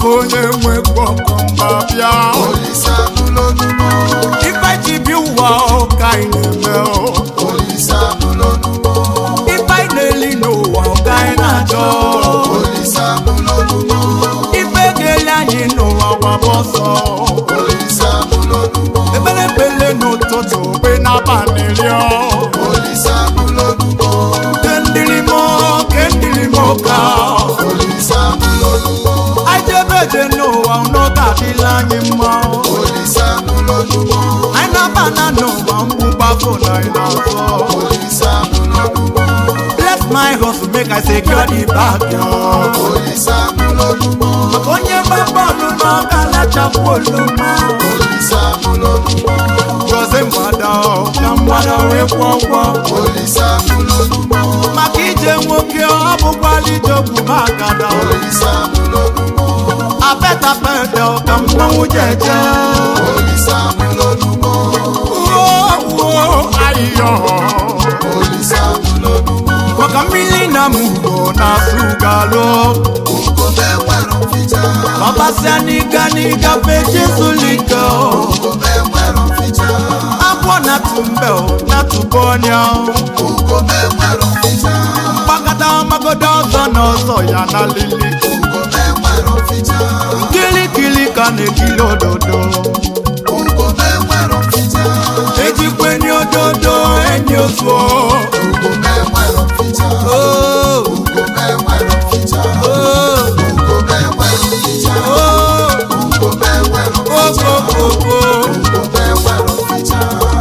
maka onye nwe ọkọ mba bịa Olisa n'ụlọnumo ife ji bi ụwa ka anyị na-eme o. Olisa n'ụlọnumo ife anyị na-eli n'ụwa ka anyị na-achọ Olisa n'ụlọnumo ife ga-eli anyị n'ụwa gbaba ọsọ Olisa n'ụlọnumo ebere ekpele n'ụtụtụ kpe n'abalị rịọ Olisa n'ụlọnumo kendirimo kendirimo ka Olisa n'ụlọnumo anyị jebe eje n'ụwa n'oge adịla anyị mma Olisa n'ụlọnumo anyị na-aba na n'ụwa mgbụgbafụ na anyị na-azọ Olisa n'ụlọnumo bless my hustle make I secure the bag yo. Olisa n'ụlọnumo onye gba bọọlụ n'ọka lachapụ oluma Olisa n'ụlọnumo gozie mgbada ọ, ka mgbada wee kwọ ụgwọ Olisa n'ụlọnumo maka ije nwoke ọ bụkwala ije ogwu magada Olisa n'ụlọnumo apetapete ka mmanwụ jeje Olisa n'ụlọnumo uo uo ayịyọ Olisa n'ụlọnumo maka mmiri na mugo na sugalụ Ugome nwere mficha ọbasịa n'iga n'igafe jesulika Ugome nwere mficha akwọ na tumbe na tubonia Ugome nwere mficha mgbakọta magodo ọzọ na ọzọ ya na lili Ugome nwere mficha kilikili ka na-ekili ododo Ugome nwere mficha ejikweni ododo enyi ozuo Ugome nwere mficha Oh, Ugome nwere mficha oh, Ugome nwere mficha oh, Ugome nwere oh, mficha oh, oh, oh. Ugome nwere mficha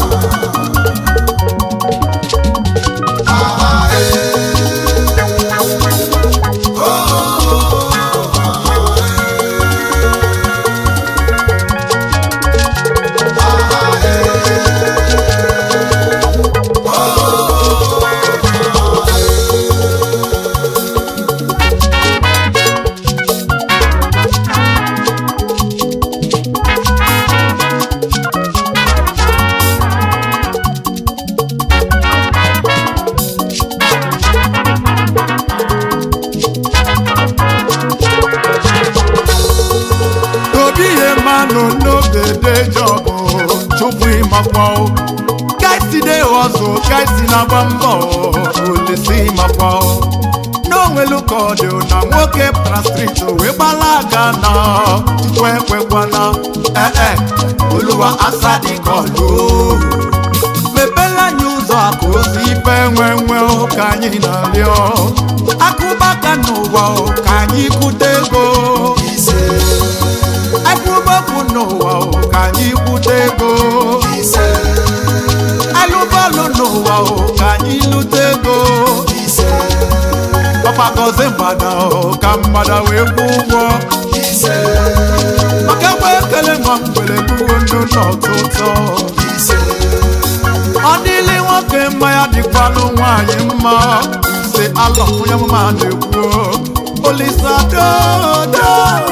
Ah, eh. Ah, obi ihe mmanụ n'oge dejọbụ chụpụ ịmakwa kaisi ọzọ kaisi na-agba mbọ olisi makwa n'onwelu ka ọ dị na nwoke pra striti wee gbala aga na chukwu ekwekwana ee oluwa asadikọlu mepela anyị ụzọ akụ ozi ife nwe nwe ka anyị na-arịọ akụbaka n'ụwa ka anyị kwute ego ise akwụgbọpụ n'ụwa o, ka anyị kwute ego ise alụbọọlụ n'ụwa o, ka anyị lute ego ise ọkpagozi mgbada o, ka mgbada wee kwụ ụgwọ ise maka egbe ekele nwa mgbere gbuo ndụ n'ọtụtụ ise ọ dịlị nwoke mma ya dịkwanụ nwaanyị mma si alọ onye mụma na-ekwuo olisadodo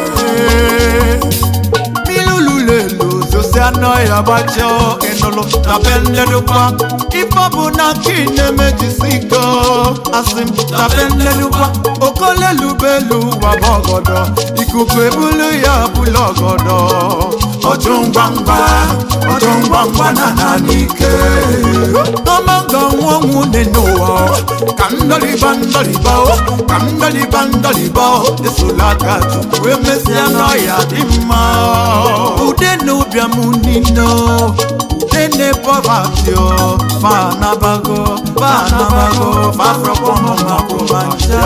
milululelu zosi anọ ya gbachọ ịnụlụ na be nledụkwa ife bụ na ka ị na-emejisi iko asị m na be nledụkwa okolelubelu waba ọgọdọ ikuku ebulu ya bụla ọgọdọ ọjụ ngwa ngwa ọjụ ngwa ngwa na na n'ike ọma nga nwa ọnwụ dị n'ụwa ka ndọliba ndọliba o, ka ndọliba ndọliba o, esola aka tupu emesịa n'ọya dị mma ude na ụbịam niile o, ude na pọvati o fa anabago fa anabago fa afrọkọ mọ mako mancha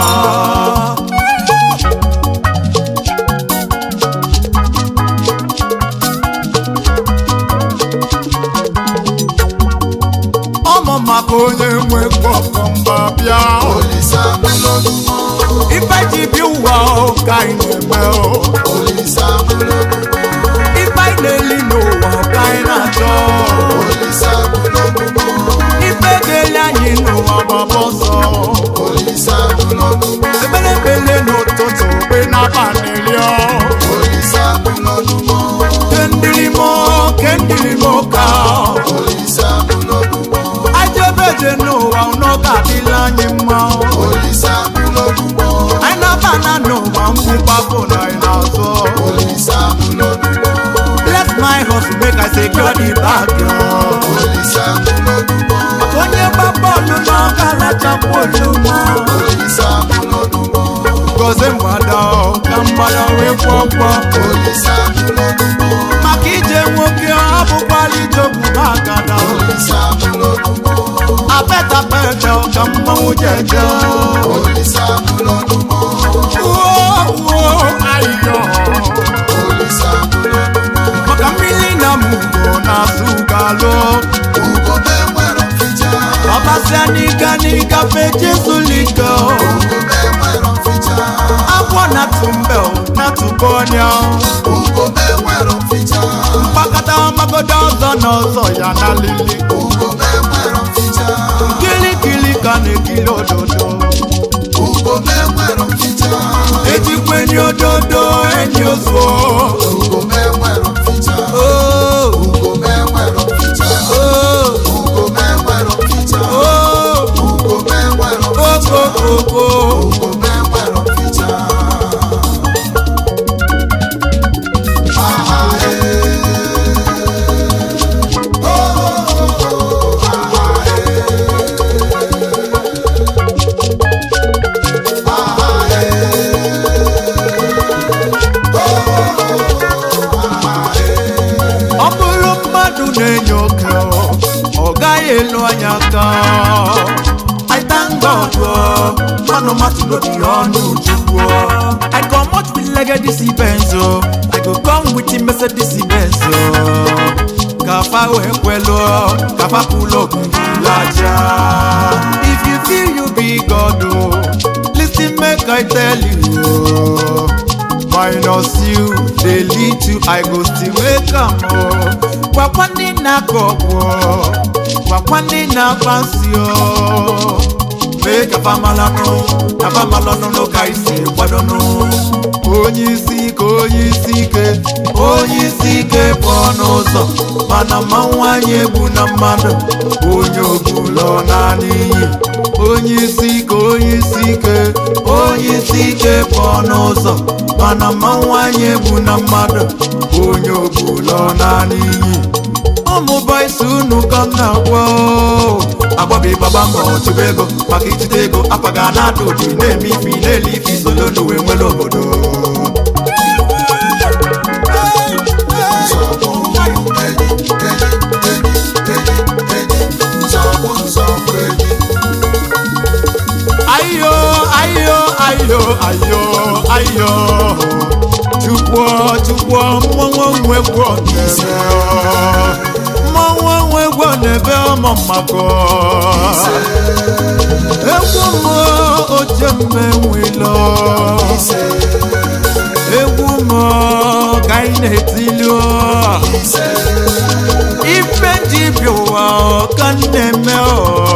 ọmụ maka onye nwe gbọkọ mba bịa olisa bụlọnumo ife ji bi ụwa o, ka anyị na-eme o olisa bụlọnumo ife anyị na-eli n'ụwa ka anyị na-achọ olisa bụlọnumo ife ga-eli anyị n'ụwa gbaba ọsọ olisa bụlọnumo ekpere ekpele n'ụtụtụ kpe n'abalị rịọ olisa bụlọnumo kendirimo kendirimo ka olisa bụlọnumo ajebeje n'ụwa n'oge adịla anyị mma olisa bụlọnumo anyị na-aba na n'ụwa mgbu gbapụ na ị na-azụ Olise abụlọnumo bless my house make I secure the bag yo. Olise abụlọnumo onye gba bọọlụ na ọ ga-alachapụ ozugbo Olise abụlọnumo gozie mgbada ọ, ka mgbada wee kwọkwọ Olise abụlọnumo maka ije nwoke ọ bụkwala ijogbu agada Olise abụlọnumo apetapete ka mmanwụ jeje Olise abụlọnumo Uo, ayọ Olise abụlọnumo maka mmiri na mugo na-asụ galụ Ugome nwere mficha ọbasịa n'ịga n'ịgafe jesulike Ugome nwere mficha agwọ na-atụ mbe na-atụkọ ọnya Ugome nwere mficha mkpakọta magodo ọzọ na ọzọ ya na lili Ugome nwere mficha kilikili ka na-ekili ododo Ugome nwere mficha ejikwa enyi ododo enyi ozuo Ugome nwere mficha Oh, Ugome nwere mficha oh, Ugome nwere mficha oh, Ugome nwere mficha okokoko Ugome nwere mficha Aha ee Oh aha ee Aha ee ọ bụrụ mmadụ na-enye oke ọ gaghị elu anya aka I thank God oh, manụ matụ n'obi ọnụ chukwu I comot with legacy Benz oh, I go come with the Mercedes Benz oh. ka fa wee kwelu ka fa kwulu okungulaja if you feel you be God oh, listen make I tell you oh. minus you dey lead to i go still make am o gwakwa ndị na-akọ ọgwụ gwakwa ndị na-akpasi o mee kafa malanụ kafa malanụ ka isi kwadonụ onye isi ike onye isi ike onye isi ike pụọ n'ụzọ mana mma nwanyị egbu na mmadụ onye ogbulọ naanị iyi onye isi ike onye isi ike onye isi ike pụọ n'ụzọ mana mma nwanyị egbu na mmadụ onye ogbulọ naanị iyi ụmụ bọyisi unu ka m na-agwa o. agbabi gbaba mbọ chụba ego maka itite ego akwaga na-ada odi na-eme ifi na-ele ifi solo n'uwe nwere obodo Nsogbu enyi enyi enyi enyi enyi nsogbu nsogbu enyi ayo ayo ayo ayo ayo chukwu chukwu mmọnwụ nwegwu n'ebe mmọnwụ nwegwu n'ebe ọmụ mmakọ egwu m oche mmenwilo egwu m ka anyị na-etilu ife ji bi ụwa ka m na-eme ọ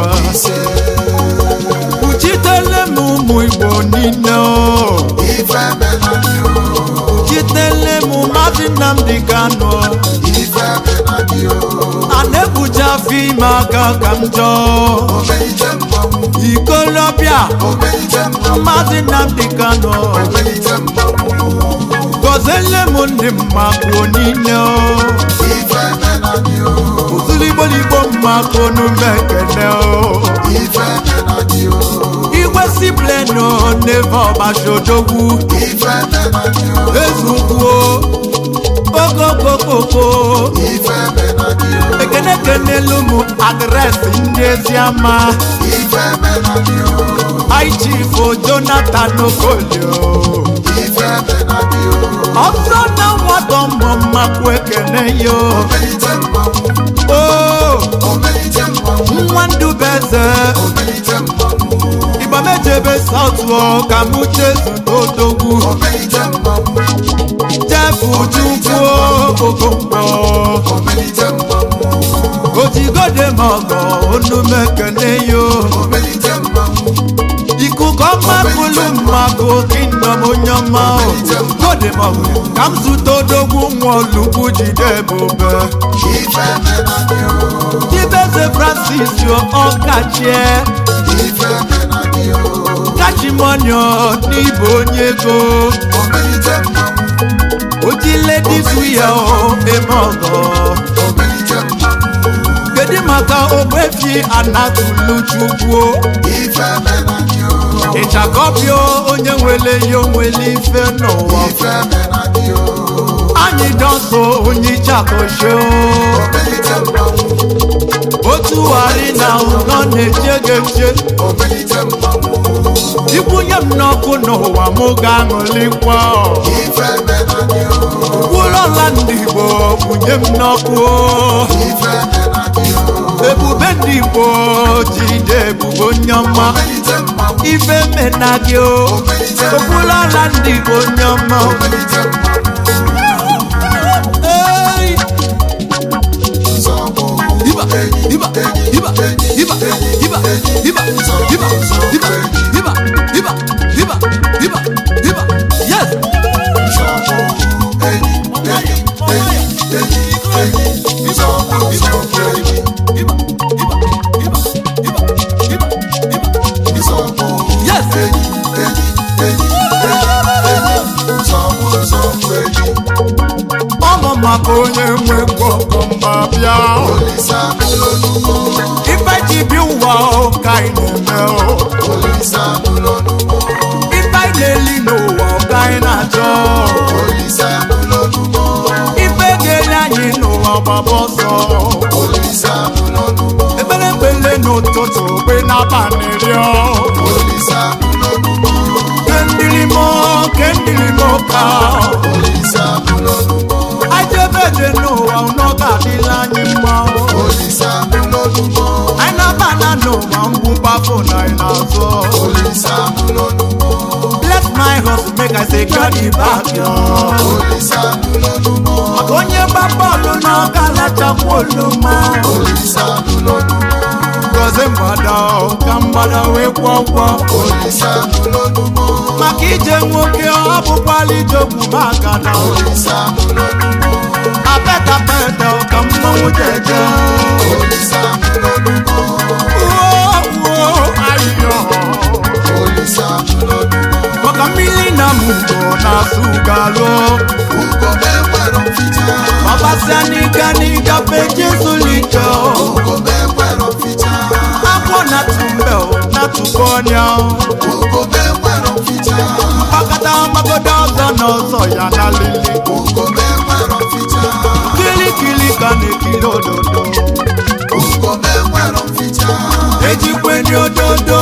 Uchitele m ụmụ Igbo niile o ife menadị o Uchitele m Maazị Nnamdi Kanu ife menadị o a na-ebuja afọ ime aka ka m jọọ omelite mmanwụ ikolobịa omelite mmanwụ Maazị Nnamdi Kanu omelite mmanwụ gọziele m ndị mmakụ niile o ife menadị o ozuligboligbo mmakụ n'ume ekene o ife menadị o igwe siplenu n'ebe ọbashodogwu ife menadị o ezukwuo okokokoko ife menadị o ekene kenelu m adresị ndị eziama ife menadị o aichifo jonathan okolio ife menadị o ọzọ na nwata mmụ mmakwu ekene yo omelite mmanwụ o omelite mmanwụ nwa ndubeze omelite mmanwụ igbamejebe sautụ ka mụ jezu n'odogwu omelite mmanwụ jefu chukwu okonkwo omelite mmanwụ ojigode mọgọ onumekene yo omelite mmanwụ ikuku ọma bụlụ mmadụ kingdom onye ọma o gode mọgọ ka m zụta odogwu nwa olugbu jide ebube ife menadị o chibeze francis ọkachie ife menadị o kachi monimonio n'ịbụ onye ego omelite mmanwụ oji ladies wear o eme ọgọ omelite mmanwụ kedu maka ogbefi anatulu chukwu ife mena gị o ịchakọbịa onye nwere ya onwere ife n'ụwa ife mena gị o anyị dọso onye ịchakọsho omelite mmanwụ otu ghari na ụlọ na-eche gị eche omelite mmanwụ ikwunye m n'ọkụ n'ụwa m ga-aṅụlikwa ife mena gị o ụlọla ndị igbo kwunye m n'ọkụ ife mena gị o ebube ndị igbo jide ebube onye ọma omelite mmanwụ ife mena gị o okwulọla ndị igbo onye ọma omelite mmanwụ Hey! nzọụkwụ Iba, iba, iba, iba, iba, iba, iba, iba, iba, iba, iba, iba, iba. Yes! nzọụkwụ enyi enyi enyi enyi enyi nzọụkwụ nzọụkwụ enyi Iba, iba, iba, iba, iba, iba. nzọụkwụ Yes! enyi enyi enyi enyi enyi nzọụkwụ nzọụkwụ enyi Ọmụ maka onye nwe ngwọngọ mba bịa olise anụlọnumo ife ji bi ụwa ka anyị na-eme o. olise anụlọnumo ife anyị na-eli n'ụwa ka anyị na-achọ olise anụlọnumo ife ga-eli anyị n'ụwa gbaba ọsọ olise anụlọnumo ekpere ekpele n'ụtụtụ kpe n'abalị rịọ olise anụlọnumo kendirimo kendirimo ka olise anụlọnumo ajebede n'ụwa ụnọ ga-adịla anyị mma olise anụlọnumo anyị na-abana n'ụwa mgbụgbafụ na anyị na-azọ olise anụlọnumo bless my hustle make I secure the back yo. olise anụlọnumo maka onye gba bọọlụ na ọ ga-alachakwa oluma olise anụlọnumo gozie mgbada o, ka mgbada wee kwọ ụgwọ olise anụlọnumo maka ije nwoke ọ bụkwala ije ogbu magana olise anụlọnumo apeta peta ka mmanwụ jeje olise anụlọnumo Uo, uo, ayịyọ. olise anụlọnumo maka mmiri na mugo na-asụ galụ ugome nwere mficha ọbasịa n'ịga n'ịgafe jesulijo ugome nwere mficha akwọ na tumbe na-atụkọ ọnya ugome nwere mficha mkpakọta mgbagodo ọzọ na ọzọ ya na lili ugome nwere mficha kilikili ka na-ekiri ododo ugome nwere mficha ejikweni ododo